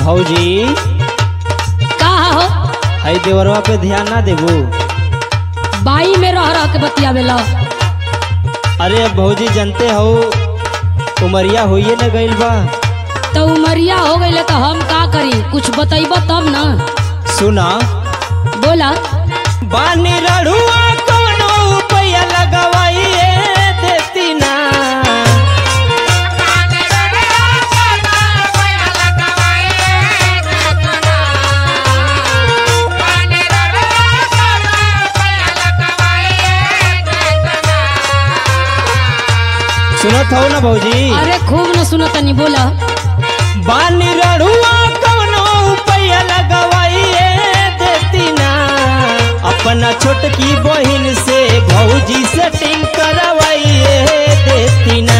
भौजी का हो हई देवरवा पे ध्यान ना देबू बाई में रह रह के बतियावेला अरे अब भौजी जानते हो उमरिया होइए न गइल बा तो उमरिया हो गई तो हम का करी कुछ बतैब तब ना सुना बोला बानी रड़ुआ कोनो रुपया लगवाइए देती ना सुनत हो ना भौजी अरे खूब न सुनो तनी बोला बानी रड़ुआ कोनो रुपया लगवाइए देती ना अपना छोटकी बहिन से भौजी सेटिंग करवाइए देती ना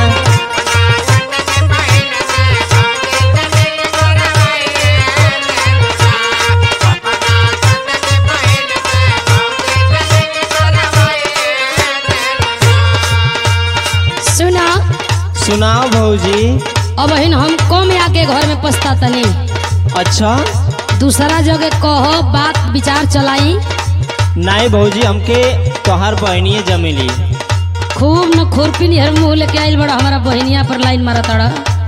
सुना सुनाओ भौजी अब हिन हम कम आके घर में पछता तनी अच्छा दूसरा जगह कहो बात विचार चलाई नहीं भौजी हमके तोहार बहनिए जमेली खूब न खुरपी निहर मुंह लेके आइल बड़ा हमारा बहनिया पर लाइन मारा तड़ा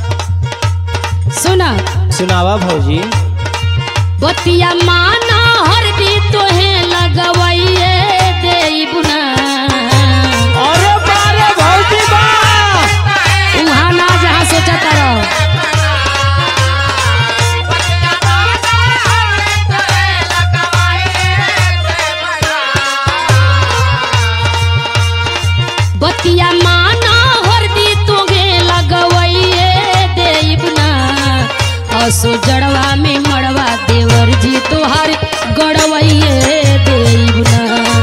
सुना सुनावा भौजी बतिया माना हर भी तोहे लगवाइए देबुना अरे बारे भौजी बा उहाँ ना जहाँ सोचा तारा बतिया माना हर भी तोहे लगवाइए देबुना असो जड़वा में मड़वा देवर जी तोहार गड़वाइए देबुना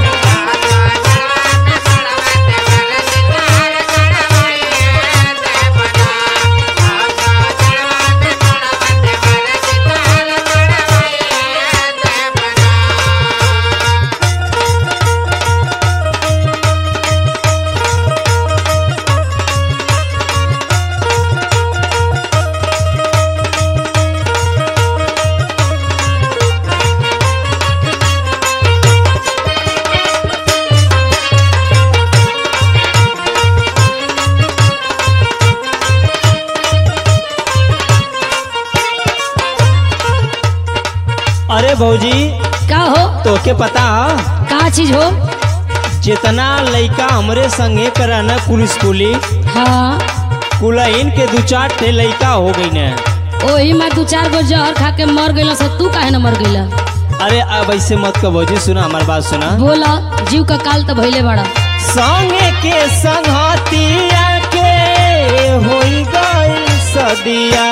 अरे भौजी का हो तोके पता ह? का चीज हो जितना लइका हमरे संगे कराना कुल स्कूली हाँ कुलहीन के दू चार ठे लइका हो गई ने ओही में दू चार गो जहर खा के मर गइल से तू काहे न मर गइल अरे अब ऐसे मत कर भौजी सुना हमार बात सुना बोला जीव का काल तो भइले बड़ा संगे के संगतिया के होई गइल सदिया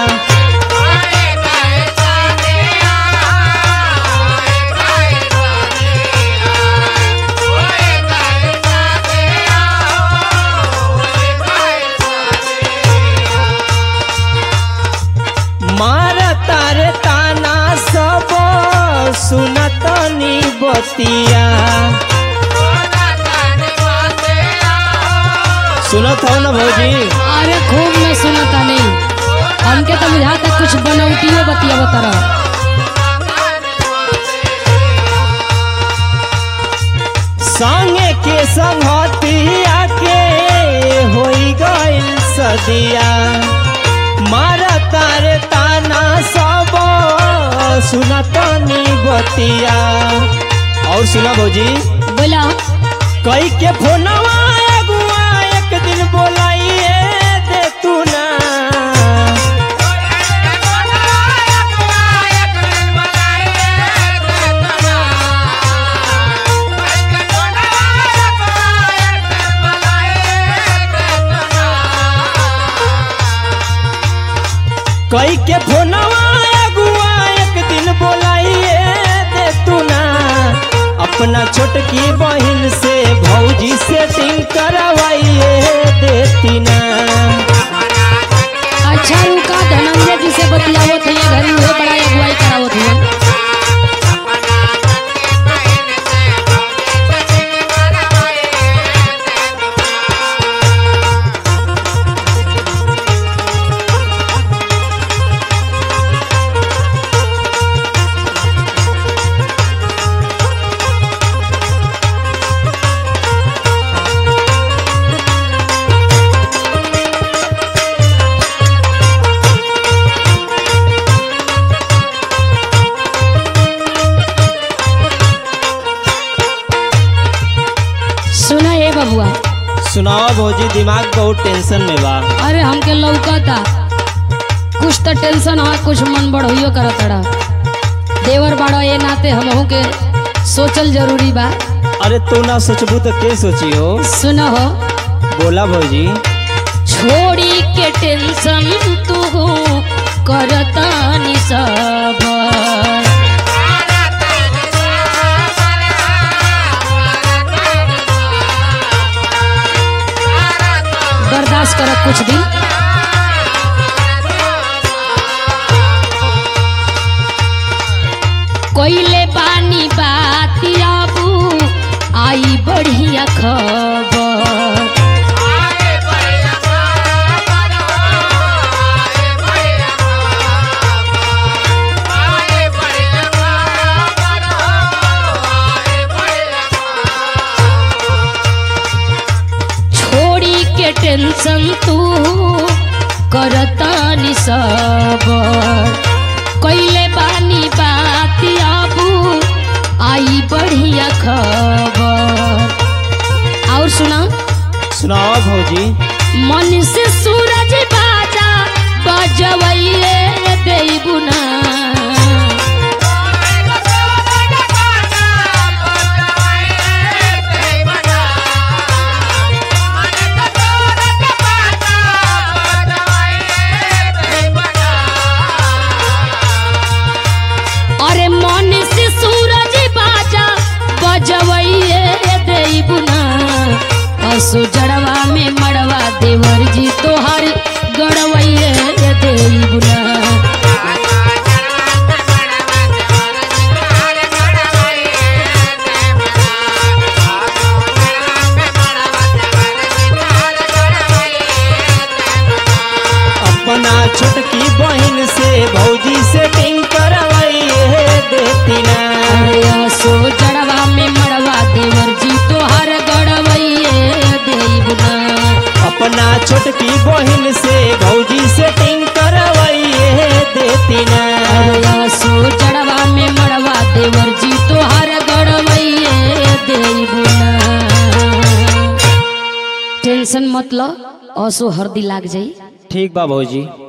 मार तारे ताना सब सुनतनी बतिया सुनत हो ना भौजी अरे खूब में सुनता नहीं हमके तो बुझाता कुछ बनौटियो बतिया बतरा संगे के संगतिया के होई गइल सदिया मारा तारे ताना सब सुनतनी बतिया और सुना भौजी बोला कई के फोनवा अगुआ एक दिन बोलाइए दे तू ना कई के फोनवा अगुआ एक दिन बोलाइए दे तू ना अपना छोटकी बहन से भौजी सेटिंग करवाइए देती ना अच्छा रुका धनंजय जी से बतियावत है घर में बड़ा अगुवाई करावत है सुनाओ भौजी दिमाग बहुत टेंशन में बा अरे हमके लौकता कुछ तो टेंशन है कुछ मन बढ़ोइयो करतड़ा देवर बाड़ा ये नाते हमहू के सोचल जरूरी बा अरे तू ना सोचबू तो के सोची हो सुनो हो बोला भौजी छोड़ी के टेंशन तू करता नि सब बर्दाश्त कर कुछ दिन कोइले पानी बात आबू आई बढ़िया खबर छोड़ी के टेंशन तू करता नि सब कैले बानी बात आबू आई बढ़िया खबर और सुना सुनाओ भौजी मन से सूरज बाजा बजवैये देबू ना अरे मन से सूरज बाजा बजवैये देबू ना असु जड़वा में मड़वा देवर जी तोहर गड़वैये देबू ना अपना छोटकी बहन से भौजी से टिंग करवाइए देती ना अरे असु जड़वा में मड़वा देवर जी तोहर गड़वैये देबू ना अपना छोटकी बहन से भौजी से टिंग करवाइए देती ना असो जड़वा में मड़वा देवर जी तोहर गड़वैये देबू ना टेंशन मत लो असो हरदी लाग जाई ठीक बा भौजी